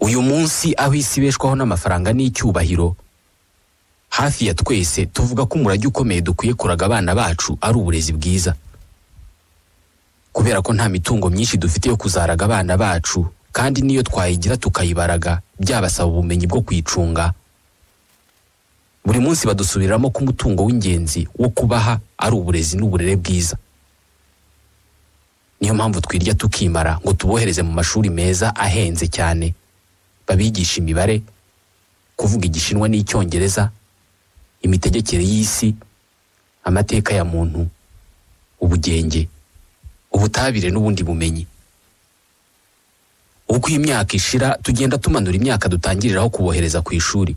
uyu munsi aho isi ibeshwaho n'amafaranga n'icyubahiro hafi ya twese tuvuga ko umurage ukomeye dukwiye kuraga abana bacu ari uburezi bwiza kubera ko nta mitungo myinshi dufite yo kuzaraga abana bacu kandi n'iyo twayigira tukayibaraga byabasaba ubumenyi bwo kuyicunga buri munsi badusubiriramo ko umutungo w'ingenzi wo kubaha ari uburezi n'uburere bwiza niyo mpamvu twirya tukimara ngo tubohereze mu mashuri meza ahenze cyane babigisha imibare kuvuga igishinwa n'icyongereza imitegekere y'isi amateka ya muntu ubugenge ubutabire n'ubundi bumenyi uko imyaka ishira tugenda tumanura imyaka dutangiriraho kubohereza ku ishuri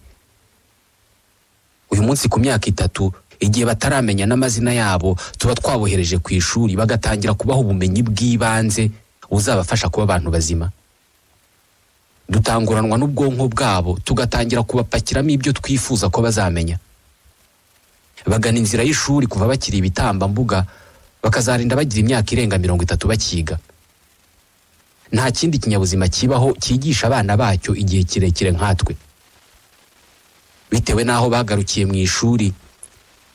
uyu munsi ku myaka itatu igihe bataramenya n'amazina yabo tuba twabohereje ku ishuri bagatangira kubaha ubumenyi bw'ibanze buzabafasha kuba abantu bazima dutanguranwa n'ubwonko bwabo tugatangira kubapakiramo ibyo twifuza ko bazamenya bagana inzira y'ishuri kuva bakiri ibitambambuga bakazarinda bagira imyaka irenga mirongo itatu bakiga nta kindi kinyabuzima kibaho cyigisha abana bacyo igihe kirekire nkatwe bitewe n'aho bagarukiye mu ishuri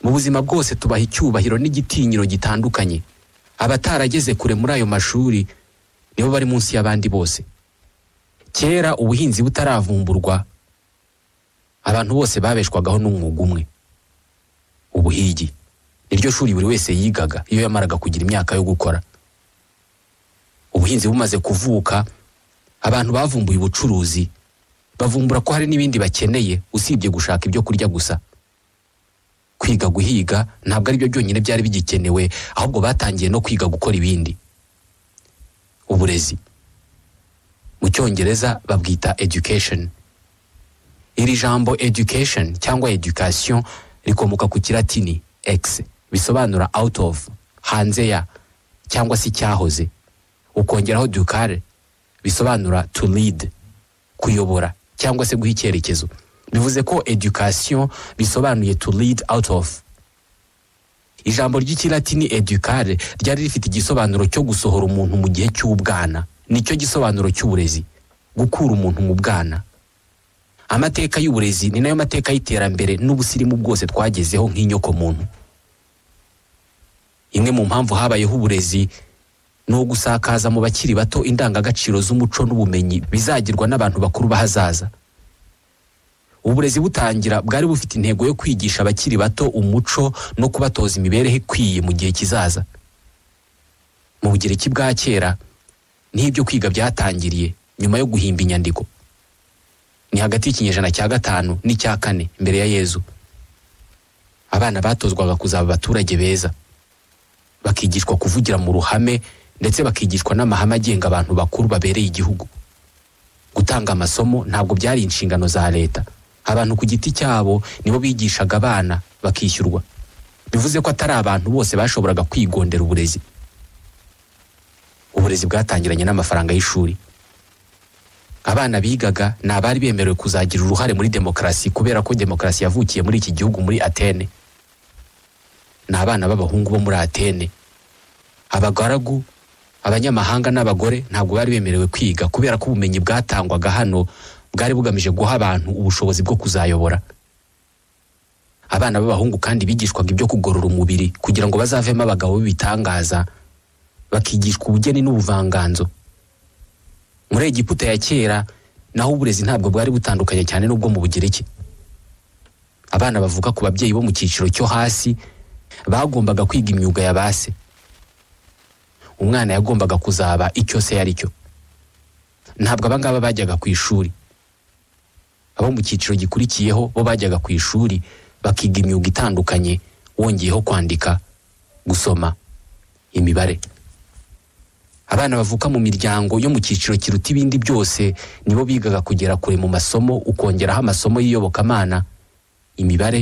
mu buzima bwose tubaha icyubahiro n'igitinyiro gitandukanye abatarageze kure muri ayo mashuri nibo bari munsi y'abandi bose kera ubuhinzi butaravumburwa abantu bose babeshwagaho n'umwuga umwe ubuhigi niryo shuri buri wese yigaga iyo yamaraga kugira imyaka yo gukora ubuhinzi bumaze kuvuka abantu bavumbuye ubucuruzi bavumbura ko hari n'ibindi bakeneye usibye gushaka ibyo kurya gusa kwiga guhiga ntabwo ari byo byonyine byari bigikenewe ahubwo batangiye no kwiga gukora ibindi uburezi mu cyongereza babwita education iri jambo education cyangwa education rikomoka ku kiratini x bisobanura out of hanze ya cyangwa se icyahoze ukongeraho dukare bisobanura to lead kuyobora cyangwa se guha icyerekezo bivuze ko education bisobanuye to lead out of ijambo ry'ikilatini edukare ryari rifite igisobanuro cyo gusohora umuntu mu gihe cy'ubwana nicyo gisobanuro cy'uburezi gukura umuntu mu bwana amateka y'uburezi ni nayo mateka y'iterambere n'ubusirimu bwose twagezeho nk'inyokomuntu imwe mu mpamvu habayeho uburezi ni ugusakaza mu bakiri bato indangagaciro z'umuco n'ubumenyi bizagirwa n'abantu bakuru b'ahazaza uburezi butangira bwari bufite intego yo kwigisha abakiri bato umuco no kubatoza imibereho ikwiye mu gihe kizaza mu bugereki bwa kera niho ibyo kwiga byatangiriye nyuma yo guhimba inyandiko ni hagati y'ikinyejana cya gatanu n'icya kane mbere ya yezu abana batozwaga kuzaba abaturage beza bakigishwa kuvugira mu ruhame ndetse bakigishwa n'amahame agenga abantu bakuru babereye igihugu gutanga amasomo ntabwo byari inshingano za leta abantu ku giti cyabo nibo bigishaga abana bakishyurwa bivuze ko atari abantu bose bashoboraga kwigondera uburezi uburezi bwatangiranye n'amafaranga y'ishuri abana bigaga ni abari bemerewe kuzagira uruhare muri demokarasi kubera ko demokarasi yavukiye muri iki gihugu muri atene ni abana b'abahungu bo muri atene abagaragu abanyamahanga n'abagore ntabwo bari bemerewe kwiga kubera ko ubumenyi bwatangwaga hano bwari bugamije guha abantu ubushobozi bwo kuzayobora abana b'abahungu kandi bigishwaga ibyo kugorora umubiri kugira ngo bazavemo abagabo b'ibitangaza bakigishwa ubugeni n'ubuvanganzo muri egiputa ya kera naho uburezi ntabwo bwari butandukanye cyane n'ubwo mu bugereki abana bavuka ku babyeyi bo mu cyiciro cyo hasi bagombaga kwiga imyuga ya ba se umwana yagombaga kuzaba icyo se yari cyo ntabwo abangaba bajyaga ku ishuri abo mu cyiciro gikurikiyeho bo bajyaga ku ishuri bakiga imyuga itandukanye wongeyeho kwandika gusoma imibare abana bavuka mu miryango yo mu cyiciro kiruta ibindi byose nibo bigaga kugera kure mu masomo ukongeraho amasomo y'iyobokamana imibare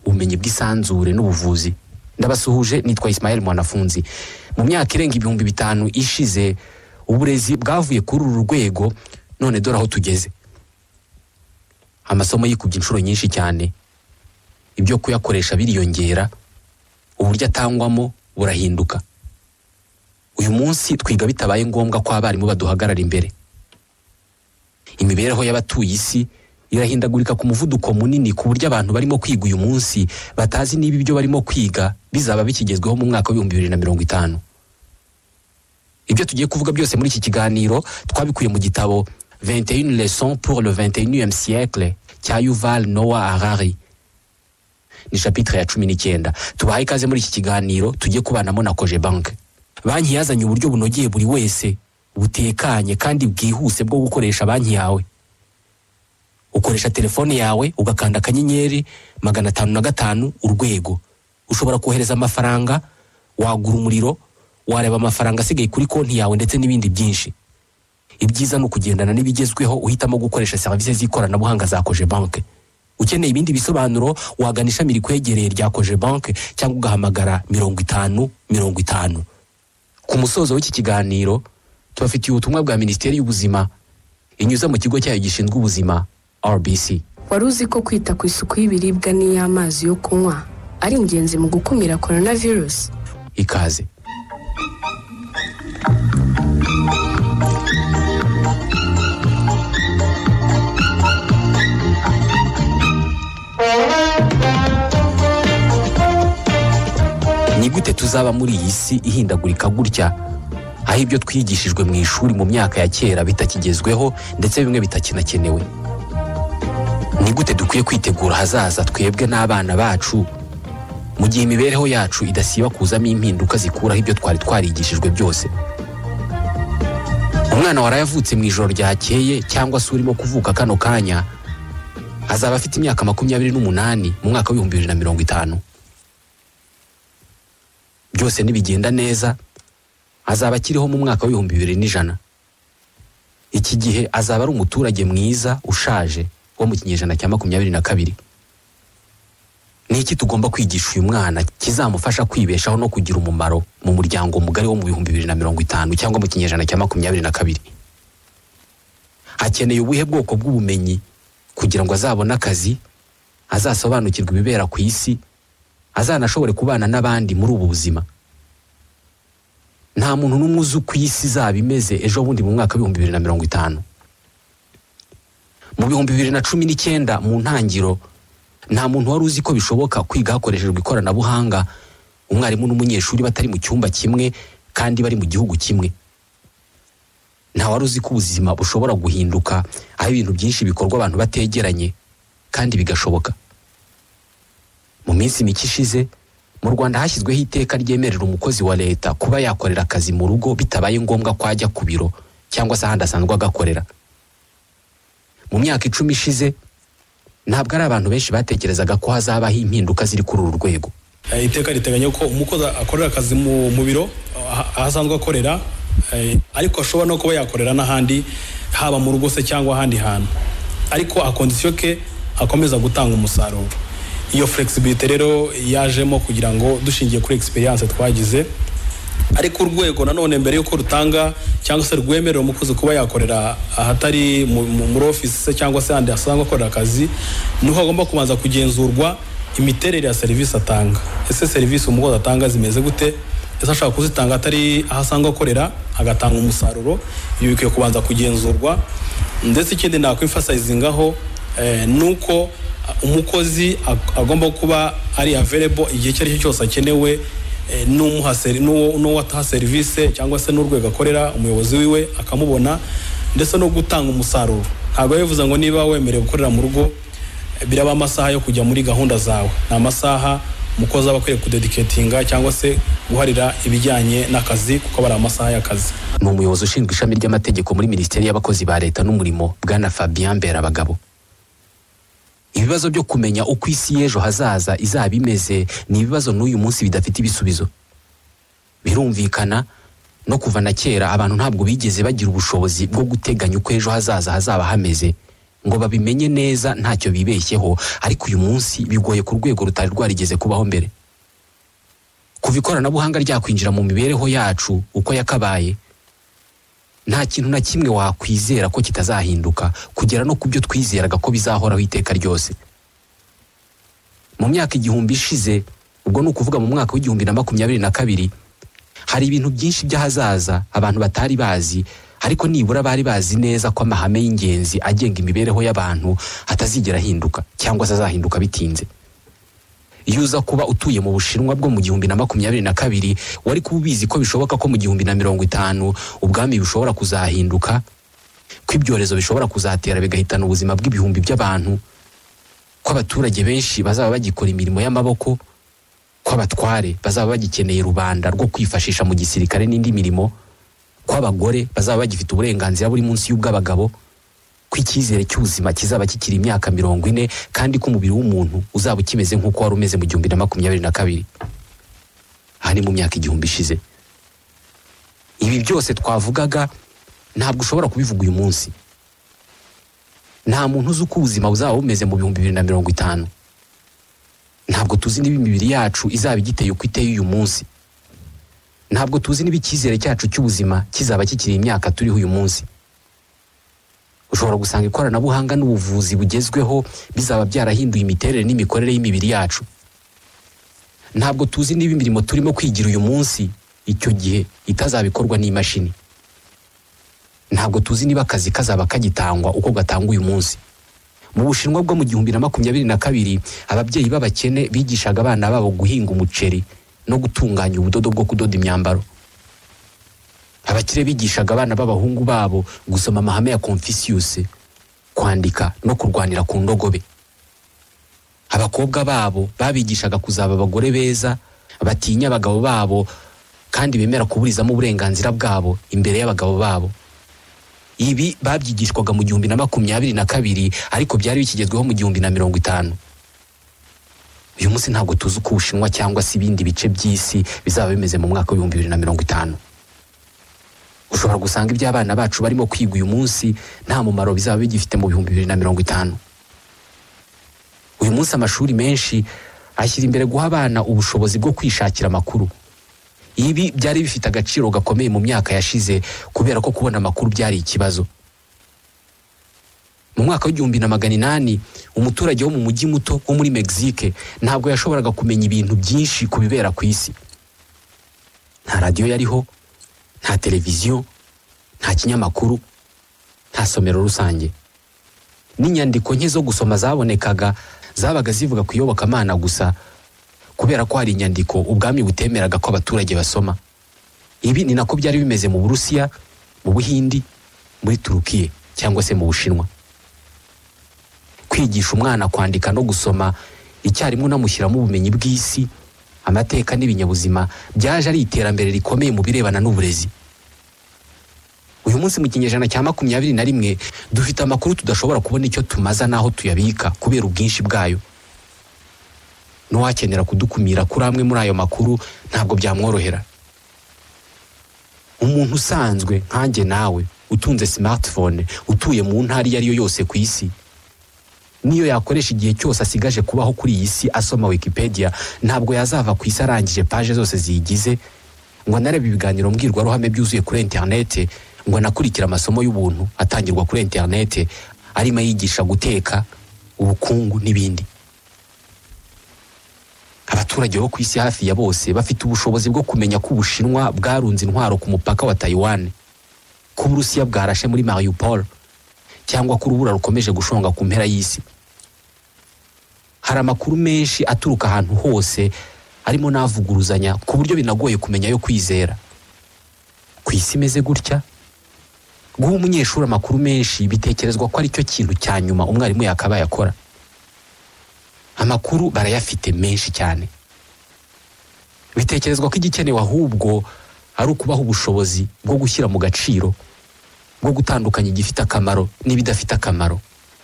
ubumenyi bw'isanzure n'ubuvuzi ndabasuhuje nitwa Ismael Mwanafunzi mu myaka irenga ibihumbi bitanu ishize uburezi bwavuye kuri uru rwego none dore aho tugeze amasomo yikubye inshuro nyinshi cyane ibyo kuyakoresha biriyongera uburyo atangwamo burahinduka uyu munsi twiga bitabaye ngombwa ko abarimu baduhagarara imbere imibereho y'abatuye isi irahindagurika ku muvuduko munini ku buryo abantu barimo kwiga uyu munsi batazi niba ibyo barimo kwiga bizaba bikigezweho mu mwaka w'ibihumbi bibiri na mirongo itanu ibyo tugiye kuvuga byose muri iki kiganiro twabikuye mu gitabo 21 leçons pour le 21e siècle cya Yuval Noah Harari ni chapitre ya cumi n'icyenda tubahaye ikaze muri iki kiganiro tujye kubanamo na koje banke banki yazanye uburyo bunogeye buri wese butekanye kandi bwihuse bwo gukoresha banki yawe ukoresha telefone yawe ugakanda akanyenyeri magana atanu na gatanu urwego ushobora kohereza amafaranga wagura umuriro wareba amafaranga asigaye kuri konti yawe ndetse n'ibindi byinshi ibyiza ni ukugendana n'ibigezweho uhitamo gukoresha serivisi z'ikoranabuhanga za koje banke ukeneye ibindi bisobanuro wagana ishami rikwegereye rya koje banke cyangwa ugahamagara mirongo itanu mirongo itanu ku musozo w'iki kiganiro tubafitiye ubutumwa bwa minisiteri y'ubuzima inyuza mu kigo cyayo gishinzwe ubuzima rbc wari uzi ko kwita ku isuku y'ibiribwa n'iy'amazi yo kunywa ari ingenzi mu gukumira korona virusi ikaze ni gute tuzaba muri iyi si ihindagurika gutya aho ibyo twigishijwe mu ishuri mu myaka ya kera bitakigezweho ndetse bimwe bitakinakenewe ni gute dukwiye kwitegura ahazaza twebwe n'abana bacu mu gihe imibereho yacu idasiba kuzamo impinduka zikuraho ibyo twari twarigishijwe byose umwana waraye avutse mu ijoro ryakeye cyangwa se urimo kuvuka kano kanya azaba afite imyaka makumyabiri n'umunani mu mwaka w'ibihumbi bibiri na mirongo itanu byose nibigenda neza azaba akiriho mu mwaka w'ibihumbi bibiri n'ijana iki gihe azaba ari umuturage mwiza ushaje wo mu kinyejana cya makumyabiri na kabiri ni iki tugomba kwigisha uyu mwana kizamufasha kwibeshaho no kugira umumaro mu muryango mugari wo mu bihumbi bibiri na mirongo itanu cyangwa mu kinyejana cya makumyabiri na kabiri hakeneye ubuhe bwoko bw'ubumenyi kugira ngo azabone akazi azasobanukirwe ibibera ku isi azanashobore kubana n'abandi muri ubu buzima nta muntu n'umwe uzi uko iyi si izaba imeze ejo bundi mu mwaka w'ibihumbi bibiri na mirongo itanu mu bihumbi bibiri na cumi n'icyenda mu ntangiriro nta muntu wari uzi ko bishoboka kwiga hakoreshejwe ikoranabuhanga umwarimu n'umunyeshuri batari mu cyumba kimwe kandi bari mu gihugu kimwe nta wari uzi ko ubuzima bushobora guhinduka aho ibintu byinshi bikorwa abantu bategeranye kandi bigashoboka mu minsi mike ishize mu rwanda hashyizweho iteka ryemerera umukozi wa leta kuba yakorera akazi mu rugo bitabaye ngombwa ko ajya ku biro cyangwa se ahandi asanzwe agakorera mu myaka icumi ishize ntabwo ari abantu benshi batekerezaga ko hazabaho impinduka ziri kuri uru rwego iteka riteganya ko umukozi akorera akazi mu biro aho asanzwe akorera ariko ashobora no kuba yakorera n'ahandi haba mu rugo se cyangwa ahandi hantu ariko akondisiyo ke akomeza gutanga umusaruro iyo flexibility rero yajemo kugira ngo dushingiye kuri experience twagize ariko urwego nanone mbere y'uko rutanga cyangwa se rwemerera umukozi kuba yakorera ahatari muri ofisi se cyangwa se ahandi asanzwe akorera akazi niho agomba kubanza kugenzurwa imiterere ya serivisi atanga ese serivisi umukozi atanga zimeze gute ese ashobora kuzitanga atari aho asanzwe akorera agatanga umusaruro ibi bikwiye kubanza kugenzurwa ndetse ikindi nakwimfasayizingaho ni uko umukozi agomba kuba ari available igihe icyo ari cyo cyose akenewe n'uwo ataha serivisi cyangwa se n'urwego akorera umuyobozi wiwe akamubona ndetse no gutanga umusaruro ntabwo bivuze ngo niba wemerewe gukorera mu rugo biraba amasaha yo kujya muri gahunda zawe ni amasaha umukozi aba akwiye kudediketinga cyangwa se guharira ibijyanye n'akazi kuko aba ari amasaha y'akazi ni umuyobozi ushinzwe ishami ry'amategeko muri minisiteri y'abakozi ba leta n'umurimo bwana Fabien Mberabagabo ibibazo byo kumenya uko isi y'ejo hazaza izaba imeze ni ibibazo n'uyu munsi bidafite ibisubizo birumvikana no kuva na kera abantu ntabwo bigeze bagira ubushobozi bwo guteganya uko ejo hazaza hazaba hameze ngo babimenye neza ntacyo bibeshyeho ariko uyu munsi bigoye ku rwego rutari rwarigeze kubaho mbere kuva ikoranabuhanga ryakwinjira mu mibereho yacu uko yakabaye nta kintu na kimwe wakwizera ko kitazahinduka kugera no ku byo twizeraga ko bizahoraho iteka ryose mu myaka igihumbi ishize ubwo ni ukuvuga mu mwaka w'igihumbi na makumyabiri na kabiri hari ibintu byinshi by'ahazaza abantu batari bazi ariko nibura bari bazi neza ko amahame y'ingenzi agenga imibereho y'abantu atazigera ahinduka cyangwa se azahinduka bitinze iyo uza kuba utuye mu bushinwa bwo mu gihumbi na makumyabiri na kabiri wari kuba ubizi ko bishoboka ko mu gihumbi na mirongo itanu ubwami bushobora kuzahinduka ko ibyorezo bishobora kuzatera bigahitana ubuzima bw'ibihumbi by'abantu ko abaturage benshi bazaba bagikora imirimo y'amaboko ko abatware bazaba bagikeneye rubanda rwo kwifashisha mu gisirikare n'indi mirimo ko abagore bazaba bagifite uburenganzira buri munsi y'ubw'abagabo ko icyizere cy'ubuzima kizaba kikiri imyaka mirongo ine kandi ko umubiri w'umuntu uzaba ukimeze nk'uko wari umeze mu gihumbi na makumyabiri na kabiri aha ni mu myaka igihumbi ishize ibi byose twavugaga ntabwo ushobora kubivuga uyu munsi nta muntu uzi uko ubuzima buzaba bumeze mu bihumbi bibiri na mirongo itanu ntabwo tuzi niba imibiri yacu izaba igiteye uko iteye uyu munsi ntabwo tuzi niba icyizere cyacu cy'ubuzima kizaba kikiri imyaka turiho uyu munsi ushobora gusanga ikoranabuhanga n'ubuvuzi bugezweho bizaba byarahinduye imiterere n'imikorere y'imibiri yacu ntabwo tuzi niba imirimo turimo kwigira uyu munsi icyo gihe itazabikorwa n'imashini ntabwo tuzi niba akazi kazaba kagitangwa uko gatangwa uyu munsi mu bushinwa bwo mu gihumbi na makumyabiri na kabiri ababyeyi b'abakene bigishaga abana babo guhinga umuceri no gutunganya ubudodo bwo kudoda imyambaro abakire bigishaga abana b'abahungu babo gusoma amahame ya confucius kwandika no kurwanira ku ndogobe abakobwa babo babigishaga kuzaba abagore beza batinya abagabo babo kandi bemera kuburizamo uburenganzira bwabo imbere y'abagabo babo ibi babyigishwaga mu gihumbi na makumyabiri na kabiri ariko byari bikigezweho mu gihumbi na mirongo itanu uyu munsi ntabwo tuzi uko ubushinwa cyangwa se ibindi bice by'isi bizaba bimeze mu mwaka w'ibihumbi bibiri na mirongo itanu ushobora gusanga iby'abana bacu barimo kwiga uyu munsi nta mumaro bizaba bigifite mu bihumbi bibiri na mirongo itanu uyu munsi amashuri menshi ashyira imbere guha abana ubushobozi bwo kwishakira amakuru ibi byari bifite agaciro gakomeye mu myaka yashize kubera ko kubona amakuru byari ikibazo mu mwaka w'igihumbi na magana inani umuturage wo mu mujyi muto wo muri mexique ntabwo yashoboraga kumenya ibintu byinshi ku bibera ku isi nta radiyo yariho nta televiziyo nta kinyamakuru nta somero rusange n'inyandiko nke zo gusoma zabonekaga zabaga zivuga ku iyobokamana gusa kubera ko hari inyandiko ubwami butemeraga ko abaturage basoma ibi ni nako byari bimeze mu burusiya mu buhindi muri turukiye cyangwa se mu bushinwa kwigisha umwana kwandika no gusoma icyarimwe unamushyiramo ubumenyi bw'isi amateka n'ibinyabuzima byaje ari iterambere rikomeye mu birebana n'uburezi uyu munsi mu kinyejana cya makumyabiri na rimwe dufite amakuru tudashobora kubona icyo tumaza n'aho tuyabika kubera ubwinshi bwayo n'uwakenera kudukumira kuri amwe muri ayo makuru ntabwo byamworohera umuntu usanzwe nkanjye nawe utunze smartphone utuye mu ntara iyo ari yo yose ku isi niyo yakoresha igihe cyose asigaje kubaho kuri iyi si asoma wikipedia ntabwo yazava ku isi arangije paje zose ziyigize ngo anarebe ibiganiro mbwirwaruhame byuzuye kuri interinete ngo anakurikire amasomo y'ubuntu atangirwa kuri interinete arimo ayigisha guteka ubukungu n'ibindi abaturage bo ku isi hafi ya bose bafite ubushobozi bwo kumenya ko ubushinwa bwarunze intwaro ku mupaka wa tayiwani ko uburusiya bwarashe muri mariupol cyangwa ko urubura rukomeje gushonga ku mpera y'isi hari amakuru menshi aturuka ahantu hose arimo n'avuguruzanya ku buryo binagoye kumenya ayo kwizera ku isi imeze gutya guha umunyeshuri amakuru menshi bitekerezwa ko aricyo kintu cya nyuma umwarimu yakabaye akora amakuru barayafite menshi cyane bitekerezwa ko igikenewe ahubwo ari ukubaha ubushobozi bwo gushyira mu gaciro bwo gutandukanya igifite akamaro n'ibidafite akamaro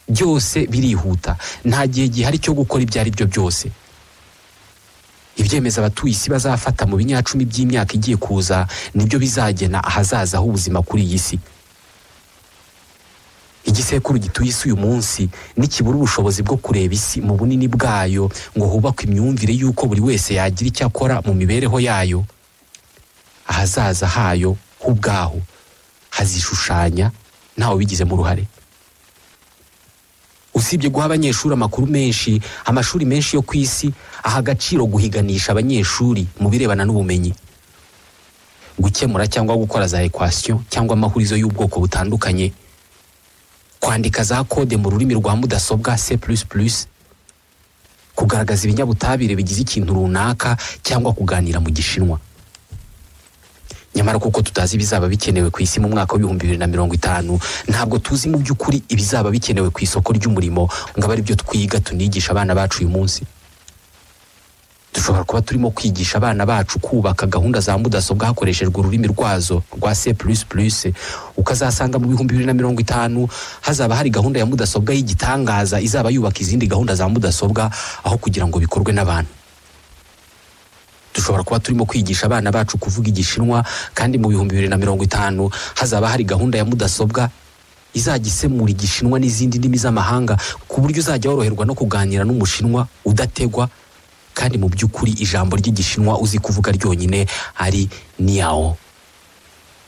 byose birihuta nta gihe gihari cyo gukora ibyo ari byo byose ibyemeza abatuye isi bazafata mu binyacumi by'imyaka igiye kuza nibyo bizagena ahazaza h'ubuzima kuri iyi si igisekuru gituye isi uyu munsi nikibura ubushobozi bwo kureba isi mu bunini bwayo ngo hubakwe imyumvire y'uko buri wese yagira icyo akora mu mibereho yayo ahazaza hayo h'ubwaho hazishushanya ntawe ubigizemo uruhare usibye guha abanyeshuri amakuru menshi amashuri menshi yo ku isi aha agaciro guhiganisha abanyeshuri mu birebana n'ubumenyi gukemura cyangwa gukora za equation cyangwa amahurizo y'ubwoko butandukanye kwandika za kode mu rurimi rwa mudasobwa C++ kugaragaza ibinyabutabire bigize ikintu runaka cyangwa kuganira mu gishinwa nyamara kuko tutazi ibizaba bikenewe ku isi mu mwaka w'ibihumbi bibiri na mirongo itanu ntabwo tuzi mu by'ukuri ibizaba bikenewe ku isoko ry'umurimo ngo abe aribyo twiga tunigisha abana bacu uyu munsi dushobora kuba turimo kwigisha abana bacu kubaka gahunda za mudasobwa hakoreshejwe ururimi rwazo rwa C++ ukazasanga mu bihumbi bibiri na mirongo itanu hazaba hari gahunda ya mudasobwa y'igitangaza izaba yubaka izindi gahunda za mudasobwa aho kugira ngo bikorwe n'abantu dushobora kuba turimo kwigisha abana bacu kuvuga igishinwa kandi mu bihumbi bibiri na mirongo itanu hazaba hari gahunda ya mudasobwa izajya isemura igishinwa n'izindi ndimi z'amahanga ku buryo uzajya woroherwa no kuganira n'umushinwa udategwa kandi mu by'ukuri ijambo ry'igishinwa uzi kuvuga ryonyine ari niyawo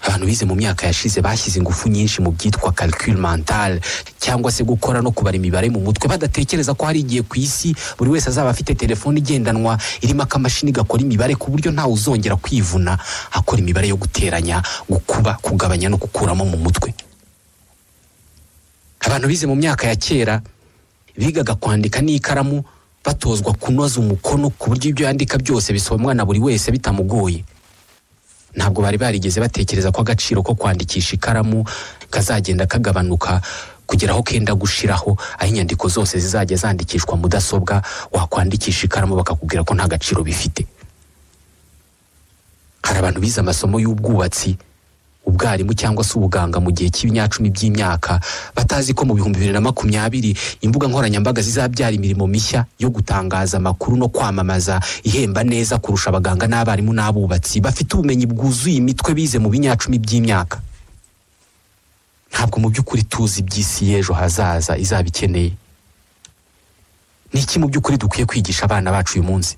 abantu bize mu myaka yashize bashyize ingufu nyinshi mu byitwa calcul mental cyangwa se gukora no kubara imibare mu mutwe badatekereza ko hari igihe ku isi buri wese azaba afite telefone igendanwa irimo akamashini gakora imibare ku buryo ntawe uzongera kwivuna akora imibare yo guteranya gukuba kugabanya no gukuramo mu mutwe abantu bize mu myaka ya kera bigaga kwandika n'ikaramu batozwa kunoza umukono ku buryo ibyo yandika byose bisomwa na buri wese bitamugoye ntabwo bari barigeze batekereza ko agaciro ko kwandikisha ikaramu kazagenda kagabanuka kugera aho kenda gushiraho aho inyandiko zose zizajya zandikishwa mudasobwa wakwandikisha ikaramu bakakubwira ko nta gaciro bifite hari abantu bize amasomo y'ubwubatsi ubwarimu cyangwa se ubuganga mu gihe cy'ibinyacumi by'imyaka batazi ko mu bihumbi bibiri na makumyabiri imbuga nkoranyambaga zizabyara imirimo mishya yo gutangaza amakuru no kwamamaza ihemba neza kurusha abaganga n'abarimu n'abubatsi bafite ubumenyi bwuzuye imitwe bize mu binyacumi by'imyaka ntabwo mu by'ukuri tuzi iby'isi y'ejo hazaza izaba ikeneye ni iki mu by'ukuri dukwiye kwigisha abana bacu uyu munsi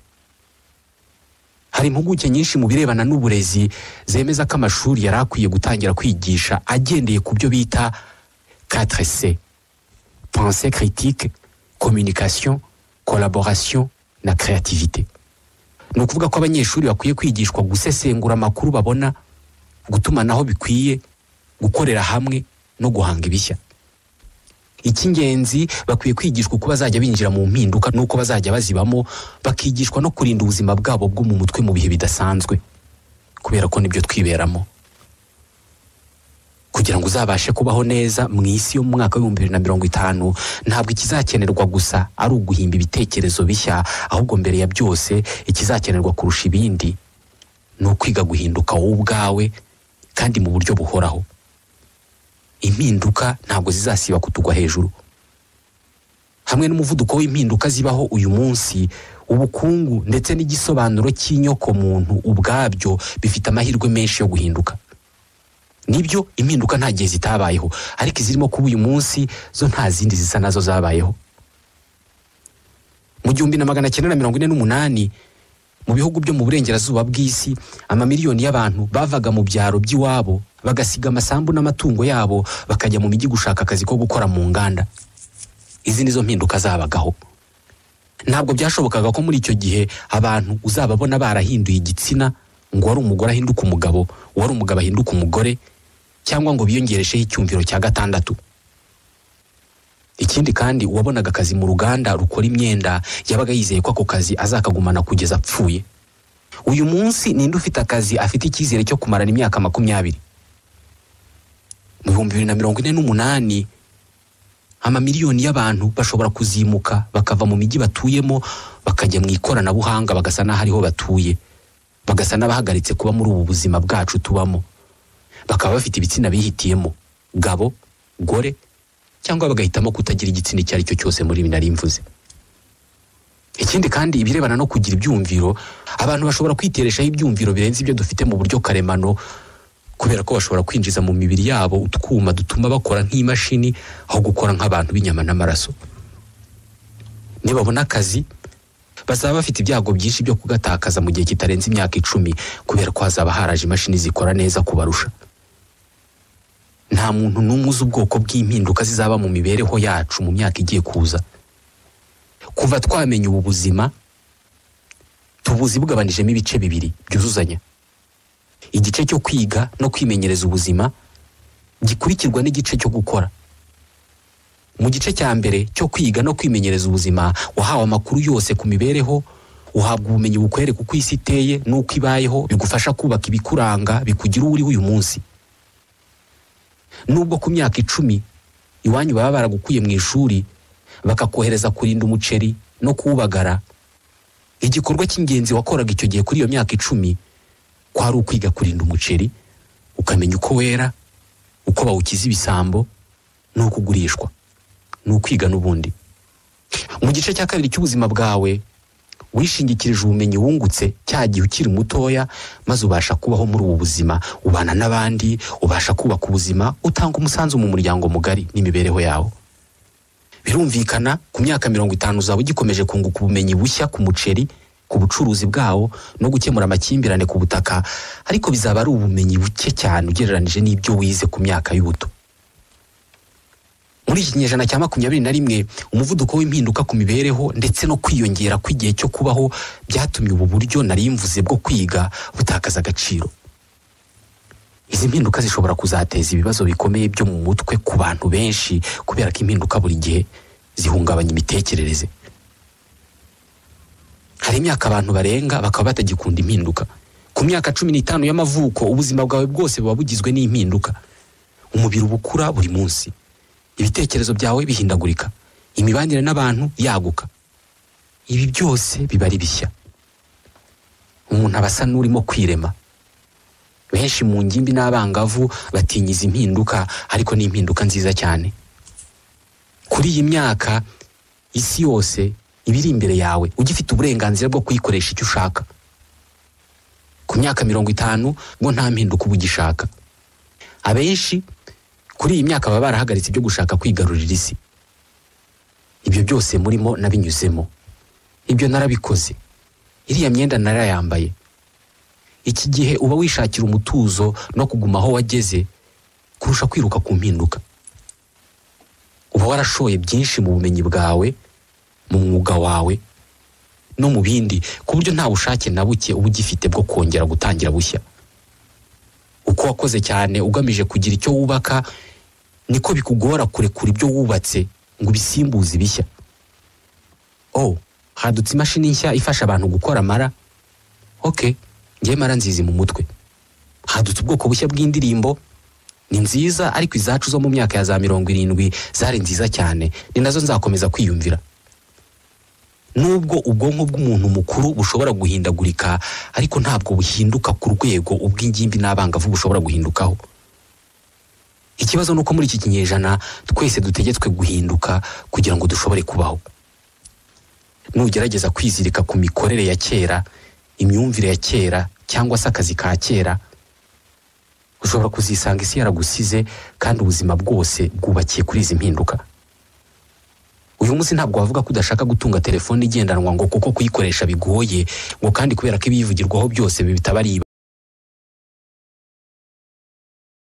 hari impuguke nyinshi mu birebana n'uburezi zemeza ko amashuri yari akwiye gutangira kwigisha agendeye ku byo bita katire se pense critique communication collaboration na creativité ni ukuvuga ko abanyeshuri bakwiye kwigishwa gusesengura amakuru babona gutumanaho bikwiye gukorera hamwe no guhanga ibishya icy'ingenzi bakwiye kwigishwa uko bazajya binjira mu mpinduka n'uko bazajya bazibamo bakigishwa no kurinda ubuzima bwabo bwo mu mutwe mu bihe bidasanzwe kubera ko nibyo twiberamo kugira ngo uzabashe kubaho neza mu isi yo mu mwaka w'ibihumbi bibiri na mirongo itanu ntabwo ikizakenerwa gusa ari uguhimba ibitekerezo bishya ahubwo mbere ya byose ikizakenerwa kurusha ibindi ni ukwiga guhinduka wowe ubwawe kandi mu buryo buhoraho impinduka ntabwo zizasiba kutugwa hejuru hamwe n'umuvuduko w'impinduka zibaho uyu munsi ubukungu ndetse n'igisobanuro cy'inyokomuntu ubwabyo bifite amahirwe menshi yo guhinduka nibyo impinduka nta gihe zitabayeho ariko izirimo kuba uyu munsi zo nta zindi zisa nazo zabayeho mu gihumbi na magana cyenda na mirongo ine n'umunani mu bihugu byo mu burengerazuba bw'isi amamiliyoni y'abantu bavaga mu byaro by'iwabo bagasiga amasambu n'amatungo yabo bakajya mu mijyi gushaka akazi ko gukora mu nganda izi nizo mpinduka zabagaho ntabwo byashobokaga ko muri icyo gihe abantu uzababona barahinduye igitsina ngo wari umugore ahinduka umugabo wari umugabo ahinduka umugore cyangwa ngo biyongeresheho icyumviro cya gatandatu ikindi kandi uwabonaga akazi mu ruganda rukora imyenda yabaga yizeye ko ako kazi azakagumana kugeza apfuye uyu munsi ninde ufite akazi afite icyizere cyo kumarana imyaka makumyabiri mu bihumbi bibiri na mirongo ine n'umunani amamiliyoni y'abantu bashobora kuzimuka bakava mu mijyi batuyemo bakajya mu ikoranabuhanga bagasa n'aho ariho batuye bagasa n'abahagaritse kuba muri ubu buzima bwacu tubamo bakaba bafite ibitsina bihitiyemo gabo gore cyangwa bagahitamo kutagira igitsina icyo ari cyo cyose muri ibi nari mvuze ikindi kandi ibirebana no kugira ibyumviro abantu bashobora kwitereshaho ibyumviro birenze ibyo dufite mu buryo karemano kubera ko bashobora kwinjiza mu mibiri yabo utwuma dutuma bakora nk'imashini aho gukora nk'abantu b'inyama n'amaraso nibabona akazi bazaba bafite ibyago byinshi byo kugatakaza mu gihe kitarenze imyaka icumi kubera ko hazaba haraje imashini zikora neza kubarusha nta muntu n'umwe uzi ubwoko bw'impinduka zizaba mu mibereho yacu mu myaka igiye kuza kuva twamenya ubu buzima tubuzi bugabanijemo ibice bibiri byuzuzanya igice cyo kwiga no kwimenyereza ubuzima gikurikirwa n'igice cyo gukora mu gice cya mbere cyo kwiga no kwimenyereza ubuzima wahawe amakuru yose ku mibereho uhabwa ubumenyi bukwereka uko isi iteye n'uko ibayeho bigufasha kubaka ibikuranga bikugira uwo uriho uyu munsi nubwo ku myaka icumi iwanyu baba baragukuye mu ishuri bakakohereza kurinda umuceri no kuwubagara igikorwa cy'ingenzi wakoraga icyo gihe kuri iyo myaka icumi kwari ukwiga kurinda umuceri ukamenya uko wera uko bawukiza ibisambo n'uko ugurishwa ni ukwiga n'ubundi mu gice cya kabiri cy'ubuzima bwawe wishingikirije ubumenyi wungutse cya gihe ukiri mutoya maze ubasha kubaho muri ubu buzima ubana n'abandi ubasha kubaka ubuzima utanga umusanzu mu muryango mugari n'imibereho yawo birumvikana ku myaka mirongo itanu uzaba ugikomeje kunguka ubumenyi bushya ku muceri ku bucuruzi bwawo no gukemura amakimbirane ku butaka ariko bizaba ari ubumenyi buke cyane ugereranije n'ibyo wize ku myaka y'ubuto muri iki kinyejana cya makumyabiri na rimwe umuvuduko w'impinduka ku mibereho ndetse no kwiyongera kw'igihe cyo kubaho byatumye ubu buryo nari mvuze bwo kwiga butakaza agaciro izi mpinduka zishobora kuzateza ibibazo bikomeye byo mu mutwe ku bantu benshi kubera ko impinduka buri gihe zihungabanya imitekerereze hari imyaka abantu barenga bakaba batagikunda impinduka ku myaka cumi n'itanu y'amavuko ubuzima bwawe bwose buba bugizwe n'impinduka umubiri uba ukura buri munsi ibitekerezo byawe bihindagurika imibanire n'abantu yaguka ibi byose biba ari bishya umuntu aba asa n'urimo kwirema benshi mu ngimbi n'abangavu batinya izi mpinduka ariko ni impinduka nziza cyane kuri iyi myaka isi yose iba iri imbere yawe ugifite uburenganzira bwo kuyikoresha icyo ushaka ku myaka mirongo itanu ngo nta mpinduka uba ugishaka abenshi kuri iyi myaka baba barahagaritse ibyo gushaka kwigarurira isi ibyo byose murimo nabinyuzemo ibyo narabikoze iriya myenda narayambaye iki gihe uba wishakira umutuzo no kuguma aho wageze kurusha kwiruka ku mpinduka uba warashoye byinshi mu bumenyi bwawe mu mwuga wawe no mu bindi ku buryo nta bushake na buke uba ugifite bwo kongera gutangira bushya uko wakoze cyane ugamije kugira icyo wubaka niko bikugora kurekura ibyo wubatse ngo ubisimbuze ibishya oh hadutse imashini nshya ifasha abantu gukora amara ok ngewe mara nzizi mu mutwe hadutse ubwoko bushya bw'indirimbo ni nziza ariko izacu zo mu myaka ya za mirongo irindwi zari nziza cyane ni nazo nzakomeza kwiyumvira nubwo ubwonko bw'umuntu mukuru bushobora guhindagurika ariko ntabwo buhinduka ku rwego ubw'ingimbi n'abangavu bushobora guhindukaho ikibazo ni uko muri iki kinyejana twese dutegetswe guhinduka kugira ngo dushobore kubaho nugerageza kwizirika ku mikorere ya kera imyumvire ya kera cyangwa se akazi ka kera ushobora kuzisanga isi yaragusize kandi ubuzima bwose bwubakiye kuri izi mpinduka uyu munsi ntabwo wavuga ko udashaka gutunga telefone igendanwa ngo kuko kuyikoresha bigoye ngo kandi kubera ko ibiyivugirwaho byose bitaba ari